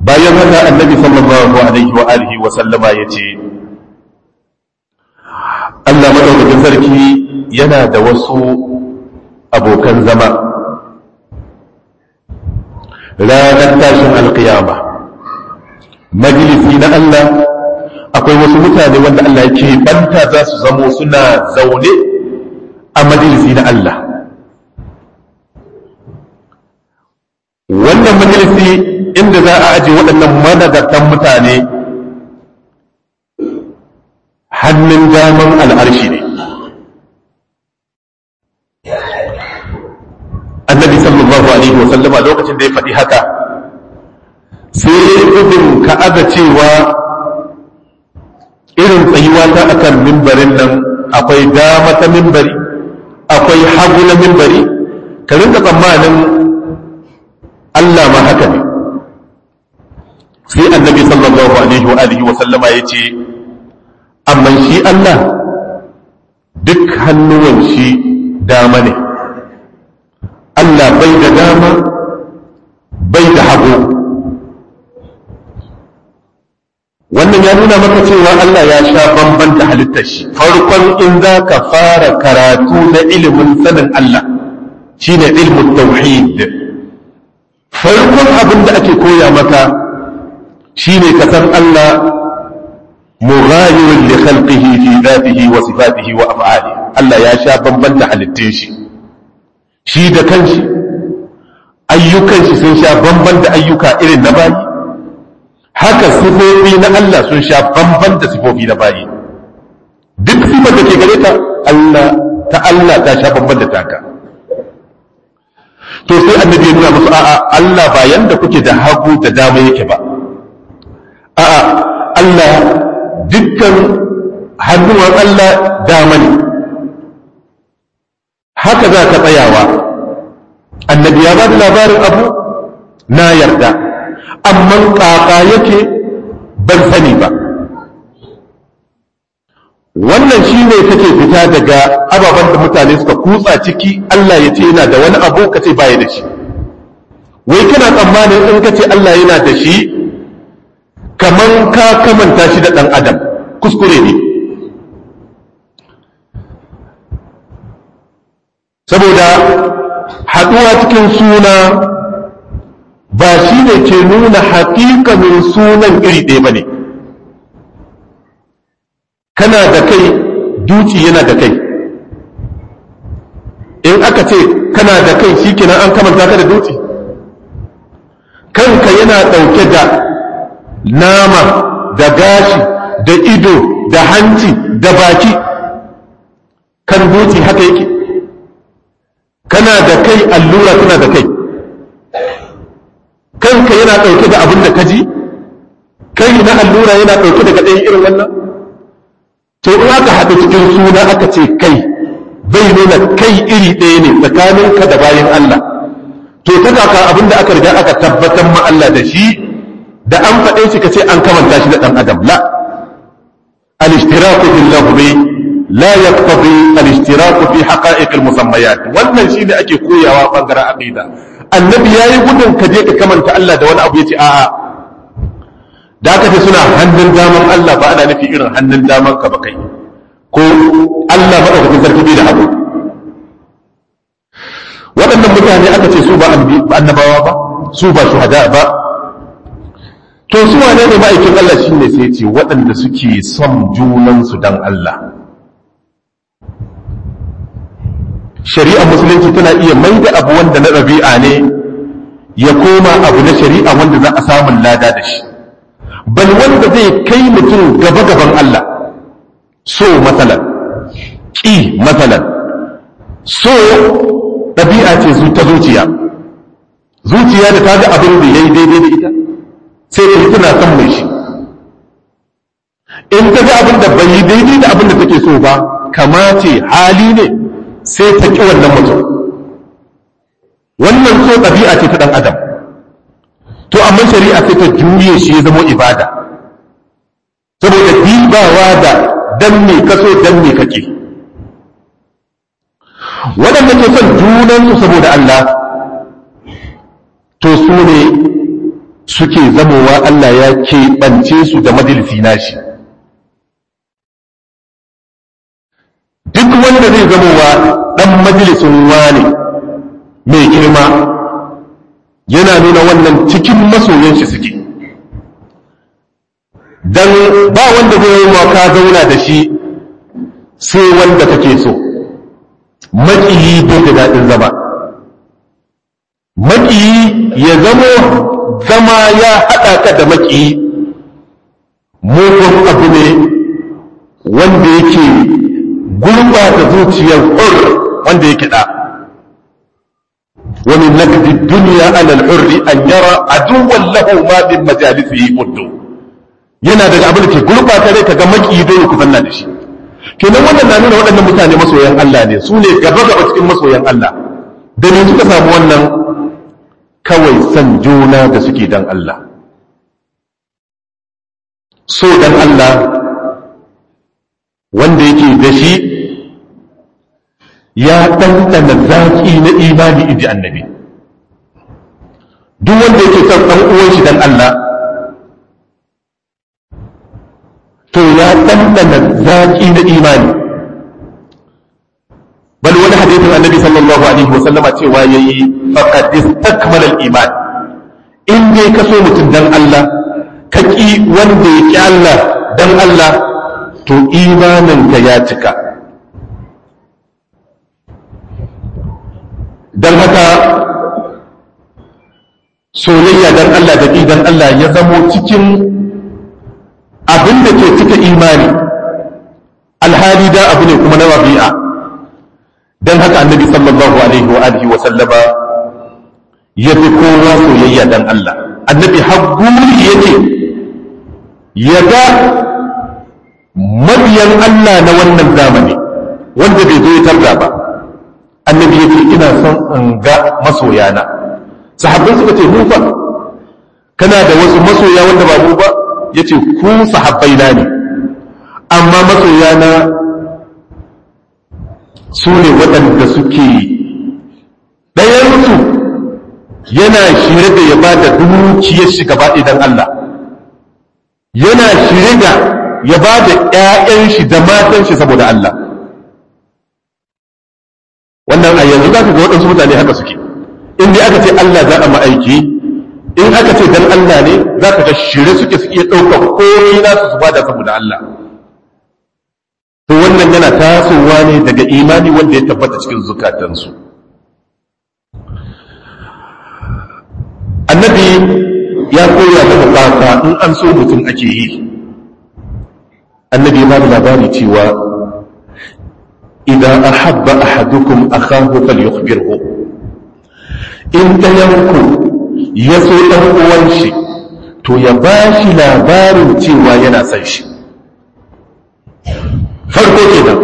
bayan haka annabi sallallahu alaihi wa alihi wa sallama ya ce Allah madaukakin sarki yana da wasu abokan zama ranar tashin alkiyama majalisi na Allah akwai wasu mutane wanda Allah ya ce banta za su zamo suna zaune a majalisi na Allah wannan majalisi inda za a aje waɗannan managartan mutane hannun daman al'arshi ne annabi sallallahu alaihi wasallama lokacin da ya faɗi haka sai gudun ka aga cewa irin tsayuwa ta akan mimbarin nan akwai dama ta mimbari akwai hagu na mimbari ka rinka tsammanin Allah ma haka ne sai annabi sallallahu alaihi wa alihi wa sallama ya ce amma shi Allah duk hannuwan shi dama ne Allah bai da dama bai da hagu wannan ya nuna maka cewa Allah ya sha bamban da halittar shi farkon in za ka fara karatu na ilimin sanin Allah shine ilmin tauhid farkon abin da ake koya maka shine ka san Allah mughayirun li khalqihi fi dhatihi wa sifatihi wa af'alihi Allah ya sha bamban da halittun shi shi da kanshi ayyukan shi sun sha bamban da ayyuka irin na bayi haka sifofi na Allah sun sha bamban da sifofi na bayi duk sifar da ke gare ta Allah ta Allah ta sha bamban da taka to sai annabi ya nuna musu a'a Allah ba yanda kuke da hagu da dama yake ba a'a Allah dukkan hannuwan Allah dama ne haka za ka tsayawa annabi ya ba da labarin abu na yarda amma kaka yake ban sani ba wannan shi ne kake fita daga ababen da mutane suka kutsa ciki Allah ya ce yana da wani abu ka ce baya da shi wai kana tsammanin in ka ce Allah yana da shi kamar ka kamanta shi da ɗan adam kuskure ne saboda haɗuwa cikin suna ba shi ne ke nuna haƙiƙanin sunan iri ɗaya ba ne kana da kai duci yana da kai in aka ce kana da kai shi kenan an kamanta ka da duci kanka yana ɗauke da nama da gashi da ido da hanci da baki kan duci haka yake kana da kai allura tana da kai kanka yana ɗauke da abin da ka ji kai na allura yana ɗauke da ɗayan irin wannan to in aka haɗu cikin suna aka ce kai bai nuna kai iri ɗaya ne tsakaninka da bayan Allah to ta kaka abin da aka riga aka tabbatar ma Allah da shi da an faɗe shi ka ce an kamanta shi da ɗan adam la al-ishtiraku billahu bai la yaqtadi al-ishtiraku fi haqa'iq al-musammayat wannan shine ake koyawa bangaren aqida annabi yayi gudun ka je ka kamanta Allah da wani abu yace a'a da aka ce suna hannun daman Allah ba ana nufi irin hannun daman ka ba kai ko Allah madaukakin sarki bai da abu waɗannan mutane aka ce su ba annabawa ba su ba shuhada ba to su wane ne ma'aikin Allah shine sai ce waɗanda suke son junansu dan Allah shari'ar musulunci tana iya mai da abu wanda na ɗabi'a ne ya koma abu na shari'a wanda za a samun lada da shi bal wanda zai kai mutum gaba gaban Allah so matsalan ƙi matsalan so ɗabi'a ce su ta zuciya zuciya da ta ga abin da ya yi daidai da ita sai ta tana son mai shi in ta ga abin da bai yi daidai da abin da take so ba kamace hali ne sai ta ƙi wannan mutum wannan so ɗabi'a ce ta ɗan adam to amma shari'a sai ta juye shi ya zama ibada saboda dibawa da dan me kaso dan me kake waɗanda ke son junansu saboda Allah to su ne suke zamowa Allah ya keɓance su da majalisi nashi duk wanda zai zamowa ɗan majalisin wane mai girma yana nuna wannan cikin masoyan shi suke dan ba wanda zai yi ka zauna da shi sai wanda kake so maƙiyi bai da daɗin zama maƙiyi ya zamo zama ya haɗa ka da maƙiyi mugun abu ne wanda yake gurɓata zuciyar hur wanda yake ɗa wani nakdi duniya alal hurri an yara aduwan lahu ma min majalisihi uddu yana daga abin da ke gurɓata rai kaga maƙiyi dole ku zanna da shi kenan wannan na nuna waɗannan mutane masoyan Allah ne su ne gaba gaba cikin masoyan Allah da ne suka samu wannan kawai san juna da suke dan Allah so dan Allah wanda yake da shi ya ɗanɗana zaƙi na imani inji annabi duk wanda yake son ɗan uwan shi dan Allah to ya ɗanɗana zaƙi na imani bal wani hadithin annabi sallallahu alaihi wa sallama cewa yayi faqad istakmala al-iman in dai ka so mutum dan Allah ka ki wanda ya ki Allah dan Allah to imanin ka ya cika dan haka soyayya dan Allah da dan Allah ya zamo cikin abin da ke cika imani alhali da abu ne kuma na wabi'a don haka annabi sallallahu alaihi wa alihi wa sallama ya fi kowa soyayya dan Allah annabi hagguri yake ya ga mabiyan Allah na wannan zamani wanda bai zo ya tarda ba annabi yake ina son in ga masoyana sahabbai suka ce mu fa kana da wasu masoya wanda ba mu ba yace ku sahabbai na ne amma masoya na su ne waɗanda suke ɗayansu yana shirye da ya ba da dukiyar shi gaba idan Allah yana shirye da ya ba da ‘ya'yan shi da matan shi saboda Allah wannan a yanzu za ka ga waɗansu mutane haka suke in dai aka ce Allah za a ma'aiki in aka ce dan Allah ne za ka ga shirye suke su iya ɗaukar komai nasu su bada saboda Allah to wannan yana tasowa ne daga imani wanda ya tabbata cikin zukatansu annabi ya koya da bukata in an so mutum ake yi annabi ya bada labari cewa idan ahabba ahadukum akahu falyukhbirhu in dayanku ya so dan uwan shi to ya bashi labarin cewa yana son shi farko kenan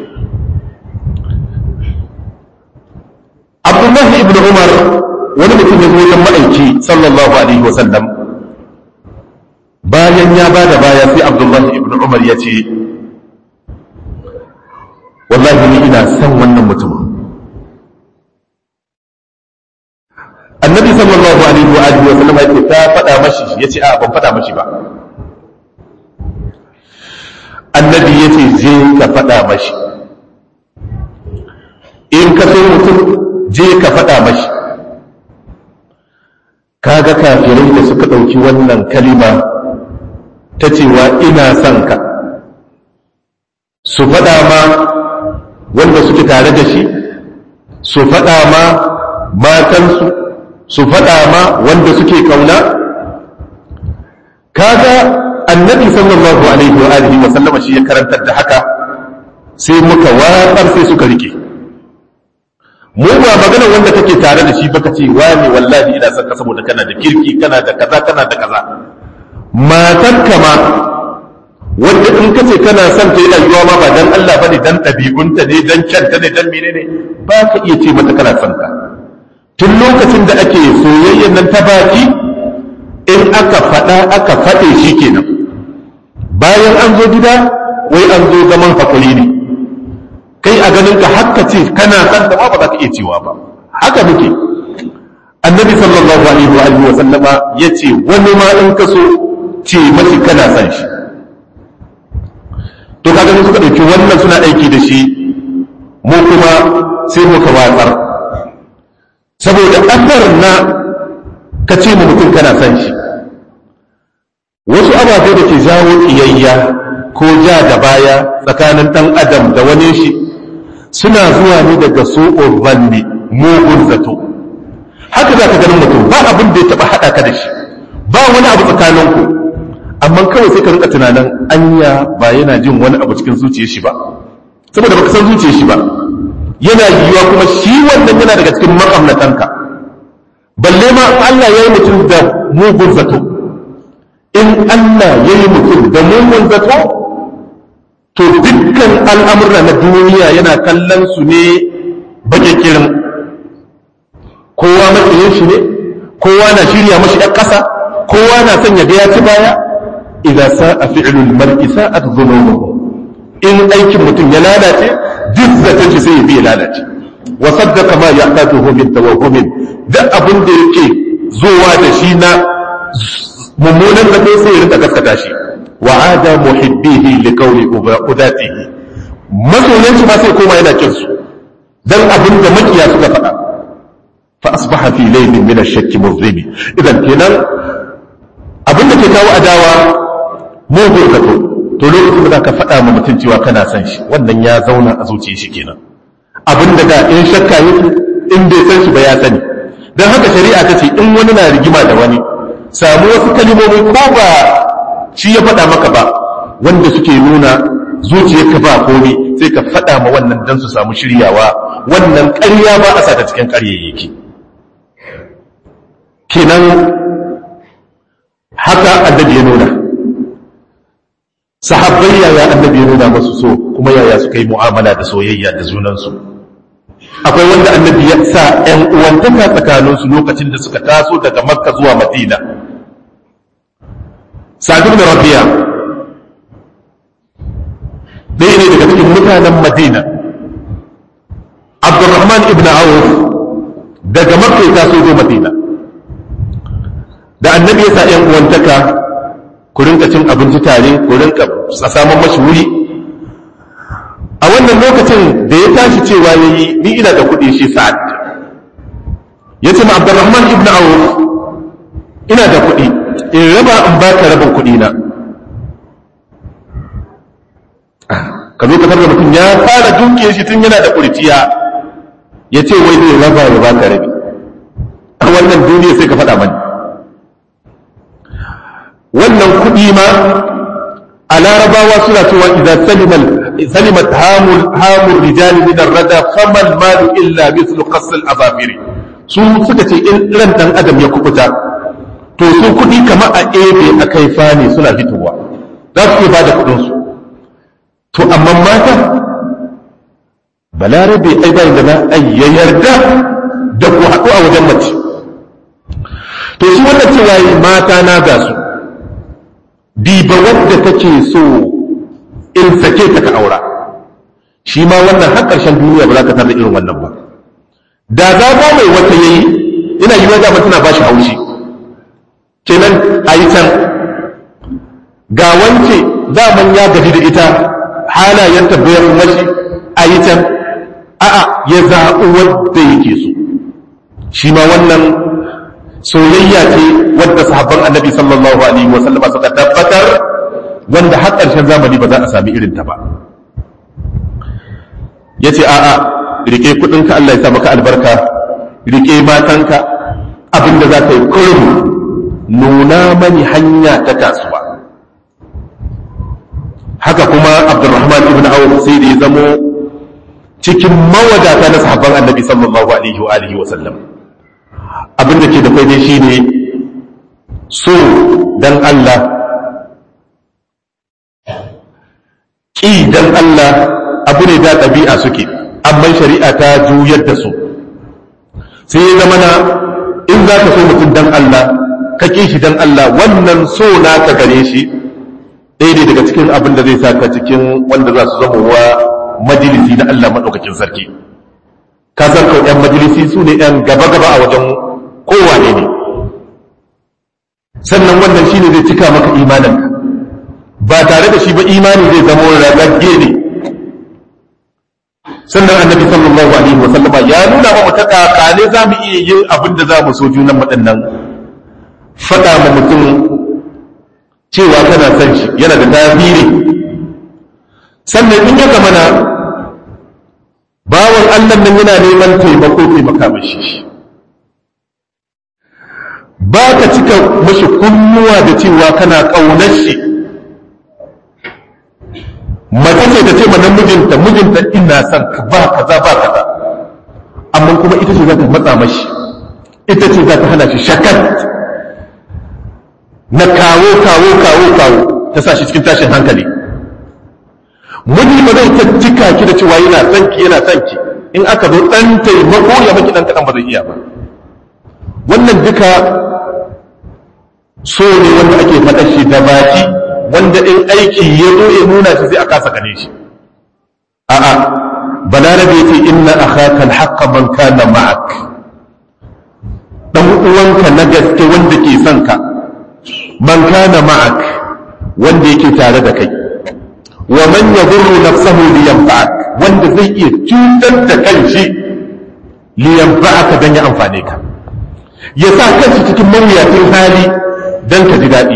abdullahi ibn umar wani mutum ya zo wajen ma'aiki sallallahu alaihi wasallam bayan ya ba da baya sai abdullahi ibn umar ya ce wallahi ni ina son wannan mutumin annabi sallallahu alaihi wa alihi wa sallam yake ta faɗa mashi yace a ban faɗa mashi ba annabi yace je ka faɗa mashi in ka so mutum je ka faɗa mashi kaga kafirai da suka ɗauki wannan kalima ta cewa ina son ka su faɗa ma wanda suke tare da shi su faɗa ma matansu su faɗa ma wanda suke kauna kaga annabi sallallahu alaihi wa alihi wa sallama shi ya karantar da haka sai muka watsar sai suka rike mu ba magana wanda kake tare da shi baka ce wani wallahi ina son ka saboda kana da kirki kana da kaza kana da kaza matar ma wanda in ka ce kana son ta yana yiwa ma ba dan Allah bane dan ɗabi'unta ne dan kyanta ne dan menene ba ka iya ce mata kana son ta tun lokacin da ake soyayyen nan ta baki in aka faɗa aka faɗe shi kenan bayan an zo gida wai an zo zaman hakuri ne kai a ganin ka haka ce kana san da ba za ka iya cewa ba haka muke annabi sallallahu alaihi wa alihi wa sallama yace wani ma in ka so ce mashi kana san shi to kaga mun suka dauki wannan suna aiki da shi mu kuma sai muka watsar saboda asar na ka ce mu mutum kana san shi wasu ababe da ke jawo kiyayya ko ja da baya tsakanin dan adam da wani shi suna zuwa ne daga su'ur zanni mugun zato haka za ka ganin mutum ba abin da ya taba haɗa ka da shi ba wani abu tsakaninku amma kawai sai ka rinka tunanin anya ba yana jin wani abu cikin zuciyar shi ba saboda baka san zuciyar shi ba yana yiwuwa kuma shi wannan yana daga cikin makamnatanka balle ma Allah ya yi mutum da mugun zato in Allah ya yi mutum da mugun zato to dukkan al'amurra na duniya yana kallon su ne bakikirin kowa matsayin shi ne kowa na shirya mashi ɗan ƙasa kowa na son ya ga ya ci baya idan sa'a fi'lul mar'i sa'at dhunubuhu in aikin mutum ya lalace duk zaton shi sai ya bi ya lalace wa saddaqa ma ya'tatuhu min tawahhumin duk abin da yake zuwa da shi na mummunan zato sai ya rinka gaskata shi wa ada muhibbihi li qawli udatihi masoyan shi ma sai koma yana kin su dan abin da makiya suka faɗa fa asbaha fi laylin min ash-shakki muzlimi idan kenan abin da ke kawo adawa mugun zato to lokacin da ka faɗa ma mutum cewa kana son shi wannan ya zauna a zuciyar shi kenan abin da da in shakka yake in bai san shi ba ya sani dan haka shari'a ta ce in wani na rigima da wani samu wasu kalimomi ko ba shi ya faɗa maka ba wanda suke nuna zuciyarka ba komai sai ka faɗa ma wannan dan su samu shiryawa wannan ƙarya ba a sa ta cikin ƙaryayyaki kenan haka annabi ya nuna sahabbai yaya annabi ya nuna masu so kuma yaya suka yi mu'amala da soyayya da junansu akwai wanda annabi ya sa ‘yan uwantaka tsakaninsu lokacin da suka taso daga makka zuwa madina sadun da rabbiya ɗaya ne daga cikin mutanen madina abdurrahman ibn auf daga makka ya taso zo madina da annabi ya sa ‘yan uwantaka ku rinka cin abinci tare ku rinka samun mashi wuri a wannan lokacin da ya tashi cewa ya yi ni ina da kuɗi shi sa'ad ya ce ma abdurrahman ibn auf ina da kuɗi in raba in baka rabin kuɗi na ka zo ka da mutum ya fara dukiya shi tun yana da kurciya ya ce wai zai raba ya baka rabi a wannan duniya sai ka faɗa mani wannan kuɗi ma a larabawa suna cewa idan salimat hamul rijali min ar-rada famal malu illa mithlu qasl azafiri su suka ce in ran dan adam ya kubuta to su kuɗi kamar a ebe a kaifa ne suna fitowa za su ba da kuɗin su to amma mata balarabe ai bai da za a yarda da ku haɗu a wajen mace to shi wannan cewa mata na ga su diba wadda take so in sake ta ka aura shi ma wannan har ƙarshen duniya ba za ka tarda irin wannan ba da za ba mai wata yayi ina yi wajen tana ba shi haushi kenan a yi can ga wance daman ya gaji da ita halayen tabbayar mashi a yi can a'a ya zaɓi wadda yake so shi ma wannan soyayya ce wadda sahabban annabi sallallahu alaihi wa sallama suka tabbatar wanda har ƙarshen zamani ba za a sami irin ta ba yace a'a rike kudinka Allah ya sa maka albarka rike matanka abinda za ka yi kurum nuna mani hanya ta kasuwa haka kuma Abdurrahman ibn Auf sai da ya zamo cikin mawadata na sahabban annabi sallallahu alaihi wa alihi wa sallam abin da ke da kwai shi ne so dan Allah ƙi dan Allah abu ne da ɗabi'a suke amma shari'a ta juyar da su sai ya zama na in za ka so mutum dan Allah ka ƙi shi dan Allah wannan so na ka gare shi ɗaya ne daga cikin abin da zai sa ka cikin wanda za su zama wa majalisi na Allah maɗaukakin sarki ka san kawai 'yan majalisi su ne 'yan gaba-gaba a wajen kowane ne sannan wannan shine zai cika maka imaninka ba tare da shi ba imani zai zama ragagge ne sannan annabi sallallahu alaihi wa sallama ya nuna wa ta kakane za mu iya yin abin da za mu so junan waɗannan faɗa ma mutum cewa kana son shi yana da tasiri sannan in ya zamana bawan Allah nan yana neman taimako taimaka mashi ba ka cika mashi kunnuwa da cewa kana ƙaunar shi mace ce ta ce ma mijinta mijinta ina son ka ba kaza ba kaza amma kuma ita ce za ta matsa mashi ita ce za ta hana shi shakat na kawo kawo kawo kawo ta sa shi cikin tashin hankali miji ba zai ta cika ki da cewa yana son ki yana son ki in aka zo dan taimako ya maki dan kadan ba zai iya ba wannan duka so ne wanda ake faɗa shi da baki wanda in aiki ya zo ya nuna shi sai a kasa gane shi a'a balarabe yace inna akhaka alhaqqa man kana ma'ak dan uwanka na gaske wanda ke son ka man kana ma'ak wanda yake tare da kai wa man yadurru nafsahu li yanfa'ak wanda zai iya cutar da kanshi li yanfa'aka dan ya amfane ka ya sa kanshi cikin mawuyacin hali dan ka ji daɗi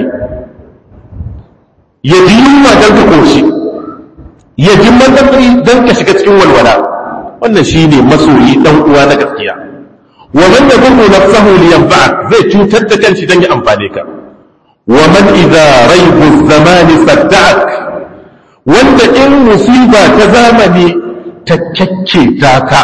ya ji yunwa dan ka koshi ya ji matsatsi dan ka shiga cikin walwala wannan shine masoyi dan uwa na gaskiya wa man yadurru nafsahu li yanfa'ak zai cutar da kanshi dan ya amfane ka wa man idza raibu zamani sadda'ak wanda in musiba ta zamani ta kyakketa ka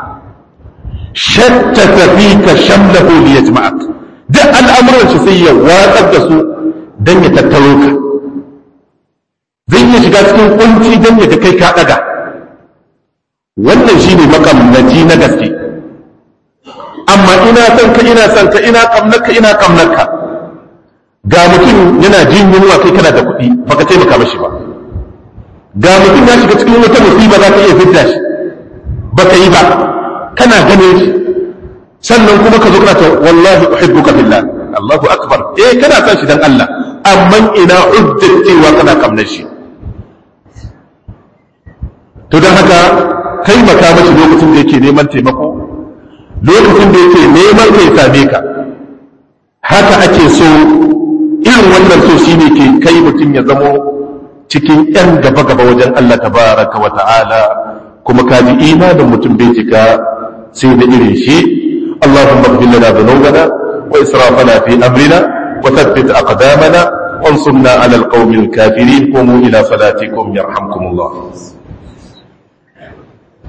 shattata fika shamlahu li yajma'ak duk al'amuran shi sai ya watsar da su dan ya tattaro ka zai iya shiga cikin kunci dan ya ga kai ka daga wannan shine makamnaci na gaske amma ina son ka ina son ka ina kamnaka ina kamnaka ga mutum yana jin yunwa kai kana da kuɗi baka taimaka mashi ba ga mutum ya shiga cikin wata musiba za ka iya fidda shi baka yi ba kana ganin shi sannan kuma ka zo kana ta wallahi uhibbuka fillah Allahu akbar eh kana son shi dan Allah amma ina hujjar cewa kana kamnar shi to dan haka taimaka mashi lokacin da yake neman taimako lokacin da yake neman kai same ka haka ake so irin wannan so shine ke kai mutum ya zamo cikin ‘yan gaba-gaba wajen Allah tabaraka wa ta'ala kuma kaji imanin mutum bai cika sai da irin shi Allahumma ighfir lana dhunubana wa israfana fi amrina wa thabbit aqdamana وانصرنا على القوم الكافرين قوموا إلى صلاتكم يرحمكم الله